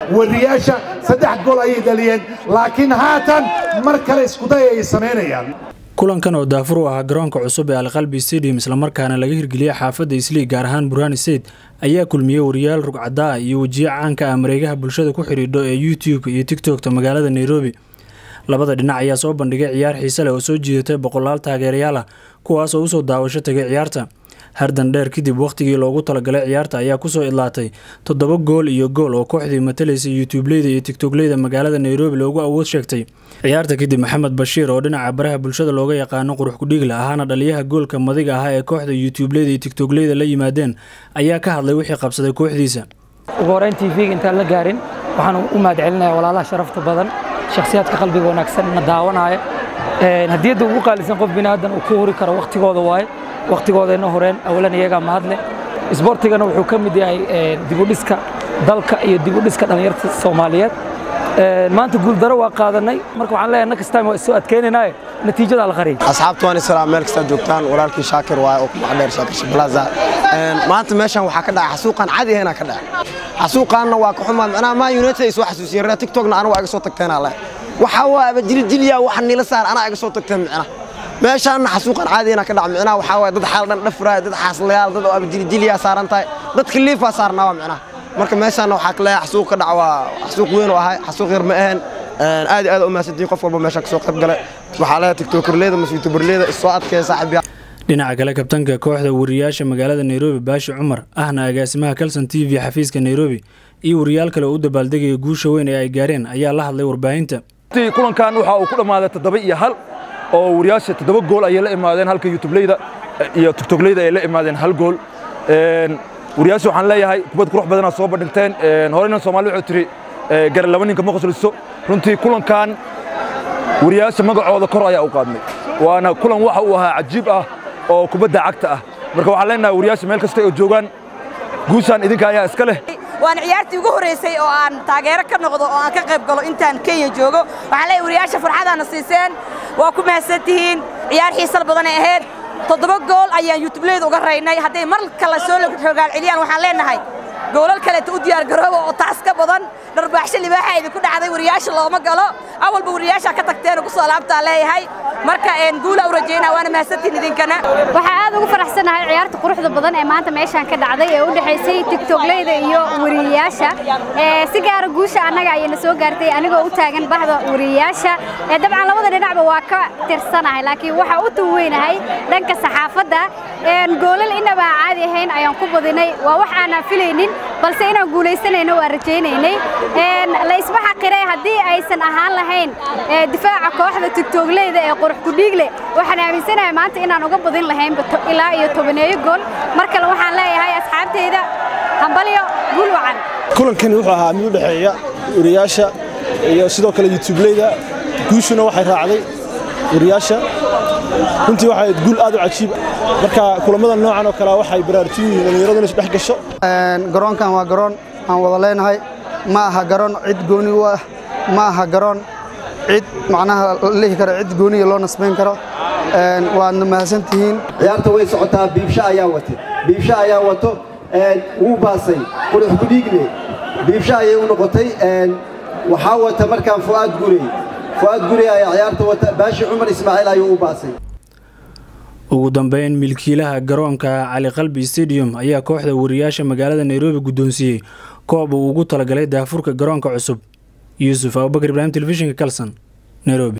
wariyaasha saddex gool ayay dhaliyeen laakiin haatan mar kale iskuday ay samaynayaan kulankan oo daafur u ahaa garoonka cusub ee alqalbi stadium islamarkaana laga hirgeliyey xaafadda isliig gaar ahaan burhani sayd ayaa kulmiyey wariyaal rugcadaa iyo wejiyo caanka ah mareegaha bulshada ku xidhiidho ee youtube iyo tiktokta magaalada nairobi labada dhinac ayaa soo bandhigay ciyaar xiise leh oo soo jiidatay boqolaal taageerayaal ah kuwaas oo usoo daawasho tagay ciyaarta hardan dheer kadib wakhtigii loogu talagalay ciyaarta ayaa kusoo idlaatay toddoba gool iyo gool oo kooxdii matalaysa youtubeleyda iyo tiktookleyda magaalada nairobi loogu awood sheegtay ciyaarta kadib maxamed bashiir oo dhinaca baraha bulshada looga yaqaano qurux kudhiigla ahaana dhaliyaha goolka madiga ahaa ee kooxda youtubeleyda iyo tiktookleyda la yimaadeen ayaa ka hadlay wixii qabsaday kooxdiisa ugu horeyn tv-ga intaan la gaarin waxaan u mahad celinayaa walaalaha sharafta badan shakhsiyaadka qalbiga wanaagsan na daawanaya hadiyadda ugu qaalisan qof binaadan uu ku huri karo wakhtigooda waaye wakhtigoodayna horeen awalan iyagaa mahadle isboortigana wuxuu ka mid yahay dibudhiska dalka iyo dibudhiska dhallinyarta soomaaliyeed maanta guuldaro waa qaadanay marka waxaan leeyahay next time waa isoo adkeynaynaaye natiijada la qariyay asxaabta waan isalaam meel kasta joogtaan walaalkii shaakir waaye oo ku maxdheer shaakir shiblaaza maanta meeshan waxaa ka dhacay xasuuqan caadi ahaynaa ka dhacay xasuuqaanna waa ka xumaa macnaha maa united ay soo xasuusiyeen reer tiktokna anigu iga soo tagteenaa leh waxaa waaba jiljilyaa wax nila saar anaa iga soo tagteen micnaha meeshaanna xasuuqan caadiyana ka dhac micnaha waxaa waye dad xaal dhan dhafraaya dad xaaslayaal dad oo abajiljilyaa saaran tahay dadka liifaa saarnaa waa micnaha marka meeshaanna waxaa ka leeyahay xasuuq ka dhac waa xasuuq weyn oo ahay xasuuq yar ma ahayn aad iyo aad u mahadsantihin qof walba meeshaan kasoo qayb galay waxaa leeyahay tiktokerleyda mase youtuberleyda isoo adkeeya saaxiibyaa dhinaca kale kabtanka kooxda wariyaasha magaalada nairobi baashi cumar ahna agaasimaha kalson t v xafiiska nairobi iyo wariyaal kale oo u dabaaldegaya guusha weyn ee ay gaareen ayaa la hadlay warbaahinta kulankan waxa uu ku dhammaaday toddoba iyo hal oo wariyaasha toddoba gool ayay la imaadeen halka youtubeleyda iyo tiktookleyda ay la imaadeen hal gool wariyaasha waxaan leeyahay kubad qurux badanaa soo bandhigteen horeyna soomaali wuxuu tiri gara laba ninka ma qosliso runtii kulankan wariyaasha magacooda kor ayaa u qaadnay waana kulan waxa uu ahaa cajiib ah oo kubadda cagta ah marka waxaan leenahay wariyaasha meel kasta oo joogaan guushaan idinka ayaa iska leh waana ciyaartii ugu horreysay oo aan taageero ka noqdo oo aan ka qayb galo intaan kenya joogo waxaan leeyahay wariyaasha farxadaana siiseen waa ku mahadsan tihiin ciyaar xiisal badanay ahayd toddoba gool ayaan youtubeleyda uga raynay hadday mar kale soo rogaal celiyaan waxaan leenahay goolal kaleeta u diyaar garooba oo taas ka badan dharbaaxsho libaaxa idinku dhacday wariyaasha looma galo awalba wariyaasha ka tagteen ku soo laabtaa leeyahay marka guula u rajaynaa waana mahadsantiin idinkana waxaa aad ugu faraxsanahay ciyaarta quruxda badan ee maanta meeshaan ka dhacday ee u dhexaysay tiktookleyda iyo wariyayaasha si gaara guusha annaga ayayna soo gaartay anigoo u taagan bahda wariyayaasha dabcan labada dhinacba waa ka tirsanahay laakiin waxaa u tuweynahay dhanka saxaafadda goolal inaba caadi ahayn ayaan ku badinay waa wax aanaan filaynin balse inaan guulaysanayno waa rajaynaynay la isma xaqiray haddii aysan ahaan lahayn difaaca kooxda tiktookleyda ee qurux kudhiigle waxaan aaminsanahay maanta inaan uga badin lahayn ilaa iyo tobaneeyo gool mar kale waxaan leeyahay asxaabteyda hambalyo guul wacan kulankani wuxuu ahaa mid u dhexeeya wariyaasha iyo sidoo kale youtubeleyda guushuna waxay raacday wariyaasha runtii waxay guul aad u cajiib marka kulamada noocan oo kale waxay baraarujin yihiin dhallinyaradu inay isdhex gasho garoonkan waa garoon aan wada leenahay ma aha garoon cid gooni u ah ma aha garoon cid macnaha lihi karo cid gooniya loo nasbayn karo waadna mahadsan tihiin ciyaarta way socotaa biibsha ayaa wata biibsha ayaa wato wuu baasay qurux kudhiigle biibsha ayay u noqotay waxaa wata markaan fu'aad gurey fu'aad gurey ayaa ciyaarta wata baashi cumar ismaaciil ayuu u baasay ugu dambeyn milkiilaha garoonka cali qalbi stadium ayaa kooxda wariyaasha magaalada nairobi guddoonsiiyey koob uu ugu talagalay daafurka garoonka cusub yuusuf abubakar ibraahim telefishinka kalson nairobi